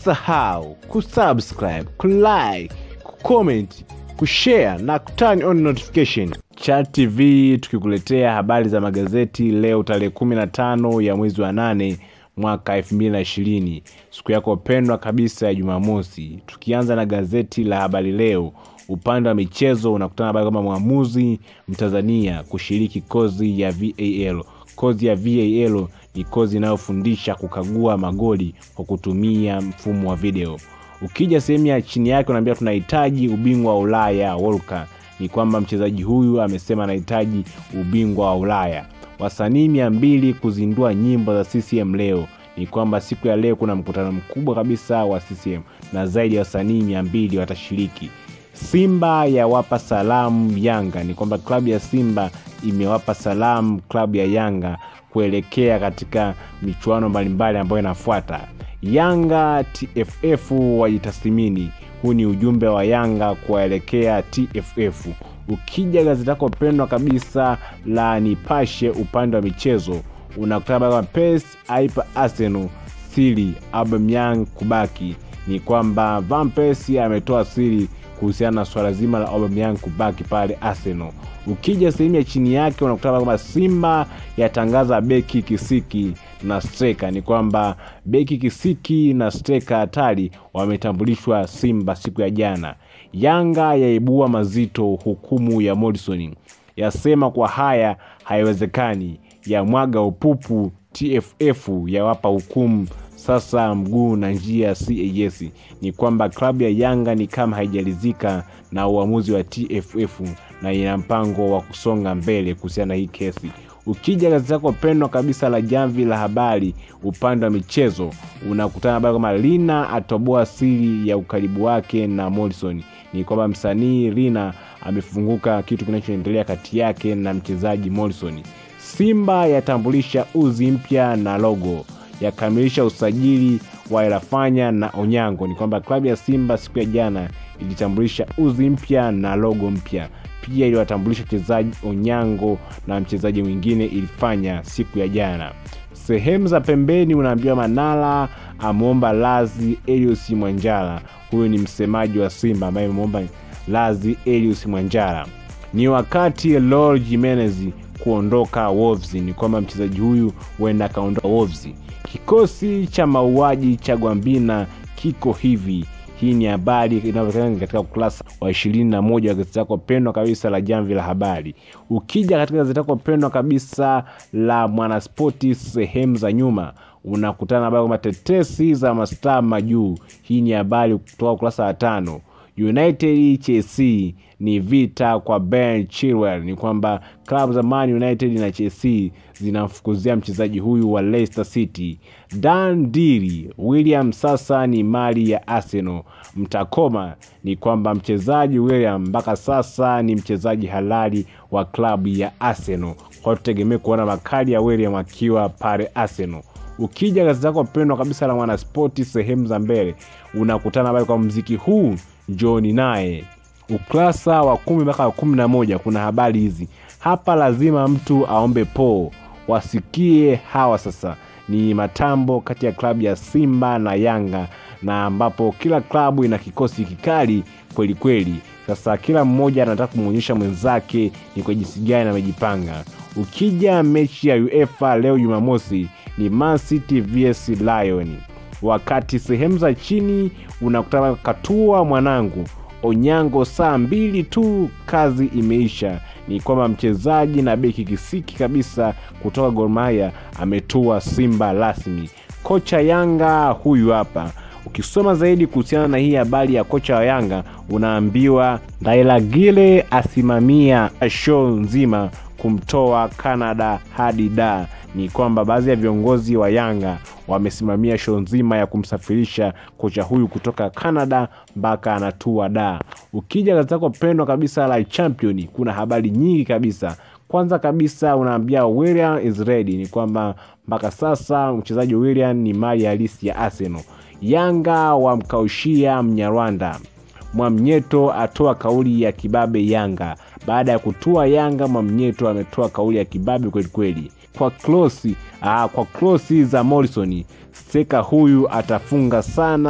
usisahau kusubscribe kulike kucomment kushare na kuturn on notification chat tv tukikuletea habari za magazeti leo tarehe 15 ya mwezi wa 8 mwaka 2020 siku yako pendwa kabisa ya jumamosi tukianza na gazeti la habari leo upande wa michezo unakutana habari kama mwamuzi mtanzania kushiriki kozi ya val kozi ya val ni kozi inayofundisha kukagua magoli kwa kutumia mfumo wa video ukija sehemu ya chini yake unaambia tunahitaji ubingwa wa ulaya wolka ni kwamba mchezaji huyu amesema anahitaji ubingwa wa ulaya wasanii mia mbili kuzindua nyimbo za ccm leo ni kwamba siku ya leo kuna mkutano mkubwa kabisa wa ccm na zaidi ya wasanii mia mbili watashiriki simba yawapa salamu yanga ni kwamba klabu ya simba imewapa salamu klabu ya yanga kuelekea katika michuano mbalimbali ambayo inafuata yanga tff wajitathimini huu ni ujumbe wa yanga kuwaelekea tff ukija gazeti lako pendwa kabisa la nipashe upande wa michezo unakutana kama pes aipa arsenal siri aubameyang kubaki ni kwamba van persie ametoa siri kuhusiana na swala zima la aubameyang kubaki pale arsenal ukija sehemu ya chini yake unakutana kwamba simba yatangaza beki kisiki na streka ni kwamba beki kisiki na streka hatari wametambulishwa simba siku ya jana yanga yaibua mazito hukumu ya morrison yasema kwa haya haiwezekani ya mwaga upupu tff yawapa hukumu sasa mguu na njia cas ni kwamba klabu ya yanga ni kama haijalizika na uamuzi wa tff na ina mpango wa kusonga mbele kuhusiana na hii kesi ukija gazeti lako pendwa kabisa la jamvi la habari upande wa michezo unakutana habari kwamba lina atoboa siri ya ukaribu wake na morrison ni kwamba msanii lina amefunguka kitu kinachoendelea kati yake na mchezaji morrison simba yatambulisha uzi mpya na logo yakamilisha usajili wa elafanya na onyango ni kwamba klabu ya simba siku ya jana ilitambulisha uzi mpya na logo mpya pia iliwatambulisha mchezaji onyango na mchezaji mwingine ilifanya siku ya jana sehemu za pembeni unaambiwa manala ameomba lazi elius mwanjala huyu ni msemaji wa simba ambaye ameomba lazi elius mwanjala ni wakati lol jimenez kuondoka wolves ni kwamba mchezaji huyu huenda akaondoka wolves kikosi cha mauaji cha gwambina kiko hivi hii ni habari inayopatikana katika ukurasa wa ishirini na moja wa gazeti lako pendwa kabisa la jamvi la habari ukija katika gazeti lako pendwa kabisa la mwanaspoti sehemu za nyuma unakutana na habari kwamba tetesi za mastaa majuu hii ni habari kutoka ukurasa wa tano united chelsea ni vita kwa ben chilwell ni kwamba klabu za man united na chelsea zinamfukuzia mchezaji huyu wa leicester city dan diri william sasa ni mali ya arsenal mtakoma ni kwamba mchezaji william mpaka sasa ni mchezaji halali wa klabu ya arsenal kwa tutegemee kuona makali ya william akiwa pale arsenal ukija gazeti lako pendwa kabisa la mwanaspoti sehemu za mbele unakutana habari kwa mziki huu njoni naye ukurasa wa kumi mpaka wa kumi na moja kuna habari hizi hapa lazima mtu aombe poo wasikie hawa sasa ni matambo kati ya klabu ya simba na yanga na ambapo kila klabu ina kikosi kikali kweli kweli sasa kila mmoja anataka kumwonyesha mwenzake ni kwa jinsi gani amejipanga ukija mechi ya uefa leo jumamosi ni man city vs lion wakati sehemu za chini unakutana katua mwanangu onyango saa mbili tu kazi imeisha ni kwamba mchezaji na beki kisiki kabisa kutoka gormaya ametua simba rasmi kocha yanga huyu hapa ukisoma zaidi kuhusiana na hii habari ya kocha wa yanga unaambiwa ndailagile asimamia show nzima kumtoa canada hadi da ni kwamba baadhi ya viongozi wa yanga wamesimamia show nzima ya kumsafirisha kocha huyu kutoka canada mpaka anatua da ukija gazeti lako pendwa kabisa la champion kuna habari nyingi kabisa kwanza kabisa unaambia william is ready ni kwamba mpaka sasa mchezaji william ni mali halisi ya arsenal yanga wamkaushia mnyarwanda mwamnyeto atoa kauli ya kibabe yanga baada ya kutua yanga mwamnyeto ametoa kauli ya kibabe kwelikweli kwa klosi aa, kwa klosi za morrison steka huyu atafunga sana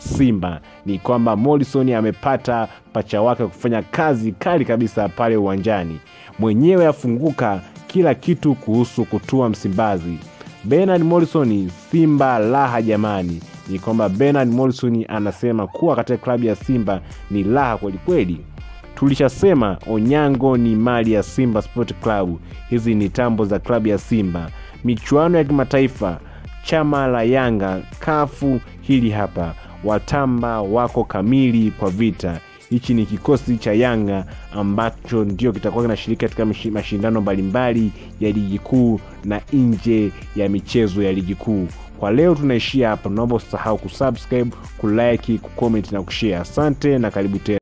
Simba ni kwamba Morrison amepata pacha wake kufanya kazi kali kabisa pale uwanjani, mwenyewe afunguka kila kitu kuhusu kutua Msimbazi. Bernard Morrison, Simba raha jamani. Ni kwamba Bernard Morrison anasema kuwa katika klabu ya Simba ni raha kwelikweli. Tulishasema Onyango ni mali ya Simba Sport Club. Hizi ni tambo za klabu ya Simba. Michuano ya kimataifa, chama la Yanga, kafu hili hapa, watamba wako kamili kwa vita. Hichi ni kikosi cha Yanga ambacho ndio kitakuwa kinashiriki katika mashindano mbalimbali ya ligi kuu na nje ya michezo ya ligi kuu. Kwa leo tunaishia hapa, naomba usisahau kusubscribe, kulike, kucomment na kushare. Asante na karibu tena.